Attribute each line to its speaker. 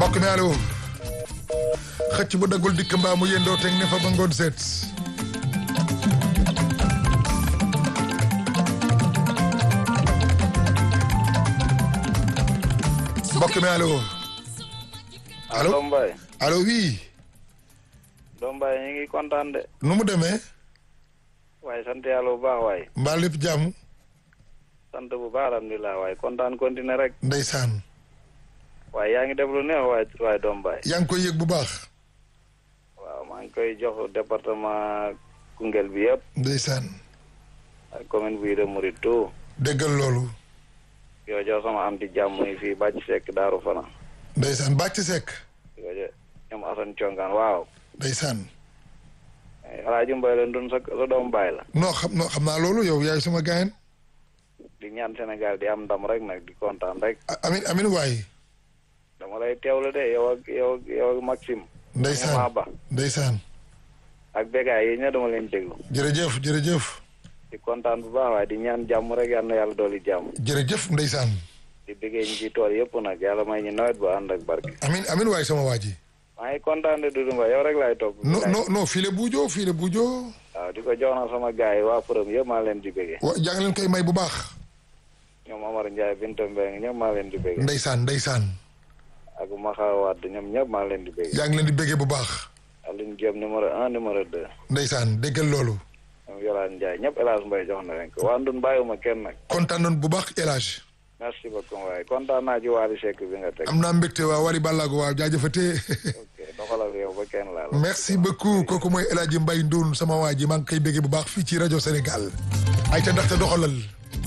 Speaker 1: mbokk mi allo xëcc bu daggul dikk mbaa mu yëndoo teg ne fa ba ngoon seet mbokk mi allo allo
Speaker 2: Doom Baye
Speaker 1: allo oui
Speaker 2: Doom Baye ñu ngi kontaan de
Speaker 1: nu mu demee
Speaker 2: waaye sant yàlla bu baax waaye
Speaker 1: mbaa lépp jàmm
Speaker 2: sant bu baax alhamdulilah waaye kontaan continuer rek
Speaker 1: ndeysaan
Speaker 2: waaye yaa ngi def lu neex waaye waaye Doom Baye
Speaker 1: yaa ngi koy yëg bu baax
Speaker 2: waaw maa ngi koy jox département Koungheul bi yëpp
Speaker 1: ndeysaan
Speaker 2: ak commune bi de Mouride tout
Speaker 1: déggal loolu
Speaker 2: yoo jox sama am di jàmm yi fii bàcc sekk daaru fana
Speaker 1: ndeysaan bàcc sekk
Speaker 2: di ko jox ñoom Assane Congaan waaw
Speaker 1: ndeysaan
Speaker 2: Alaaji Mbay la ndun sa sa doom baay la
Speaker 1: non xam non xam naa loolu yow yaay suma gaayen
Speaker 2: di ñaan Sénégal di am ndam rek nag di kontaan rek
Speaker 1: amin amin waay
Speaker 2: dama lay teewlu de yow ak yow ak yow ak Maxime
Speaker 1: ndeysaan
Speaker 2: Mama Ba
Speaker 1: ndeysaan
Speaker 2: ak bégaay yi ña dama leen déglu
Speaker 1: jërëjëf jërëjëf
Speaker 2: di kontaan bu baax waaye di ñaan jàmm rek yal na yàlla dooli jàmm
Speaker 1: jërëjëf ndeysaan
Speaker 2: di bëggee ñi ci tool yëpp nag yàlla may ñu nawet bu ànd ak barke
Speaker 1: amin amin waay sama waa ji
Speaker 2: maa ngi kontaan de Doudou Mbaye yow rek laay topp
Speaker 1: non non non fii la buujoo fii la buujoo
Speaker 2: waaw di ko jox na sama gars yi waa përëm yëpp maa leen di bëggee
Speaker 1: wa jàng leen koy may bu baax
Speaker 2: ñoom Amar Ndiaye Binta Mbengue ñëpp maa leen di bëggee
Speaker 1: ndeysaan ndeysaan
Speaker 2: ak Maxa Wade ñoom ñëpp maa leen di bëggee
Speaker 1: yaa ngi leen di béggee bu baax
Speaker 2: Aline Diop numéro un numéro deux
Speaker 1: ndeysaan déggal loolu
Speaker 2: ñoom Yolaan Ndiaye ñëpp El Hadj Mbaye jox na leen ko waa Ndun bàyyiwuma kenn nag
Speaker 1: kontaan nañ bu baax El Hadj
Speaker 2: merci beaucoup waaye kontaan naa ci Wally Seck bi nga teg
Speaker 1: am naa mbégte waa Wally Ballago waaw jaajëfatee
Speaker 2: ok doxalal yow ba kenn laal
Speaker 1: merci beaucoup kooku mooy El Hadj Mbaye Ndoun sama waa ji maa ngi koy béggee bu baax fii ci rajo Sénégal ay ca ndaxte doxalal